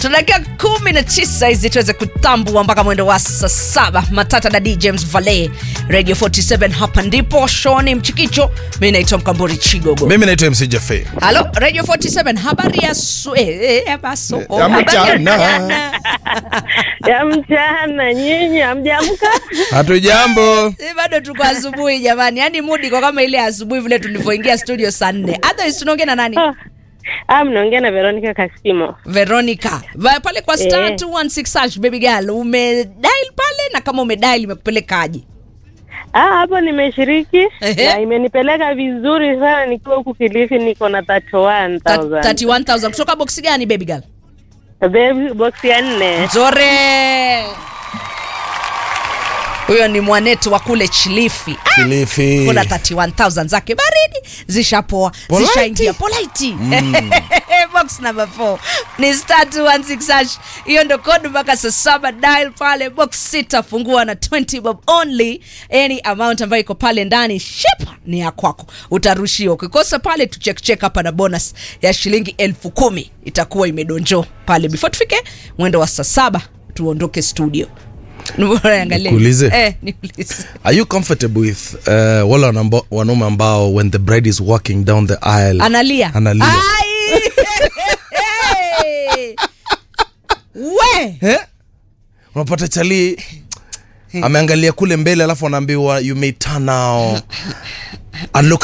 tuna dakika kumi na tisa hizi tuweze kutambua mpaka mwendo wa saa saba matata na d james vale radio 47 hapa ndipo shoni mchikicho mi naitwa mkambori chigogo mimi naitwa mc jafe halo radio 47 habari ya su- eh, eh, ya baso Ya habari ya mchana. mchana. ya mchana nyinyi hamjamka hatujambo Eh, bado tuko asubuhi jamani yaani mudi kwa kama ile asubuhi vile tulivyoingia studio saa nne otherwise tunaongea na nani Ah, ah, mnaongea na veronica kasimo veronica Va- pale kwa star Eh. 216 hash, baby girl umedial pale na kama umedial imekupelekaje ah, hapo nimeshiriki Ehe. na imenipeleka vizuri sana nikiwa huku kilifi niko na 31000 31000 kutoka boksi gani baby girl Baby, box ya nne nzore huyo ni mwanetu wa kule chilifi Ah, kilifi kuna 31000 zake baridi zishapoa Polite. zishaingia polite box number 4 ni star 216 hash hiyo ndo kodi mpaka saa saba dial pale box sita fungua na 20 bob only any amount ambayo iko pale ndani ship ni ya kwako utarushiwa ukikosa pale tuchekchek hapa na bonus ya shilingi elfu kumi itakuwa imedonjo pale before tufike mwendo wa saa saba tuondoke studio Niangalie. Nikuulize? eh, niulize are you comfortable with uh, wale wanamba- wanaume ambao when the bride is walking down the aisle analia analia Ai! we Eh? unapata chali ameangalia kule mbele alafu anaambiwa you may turn now and look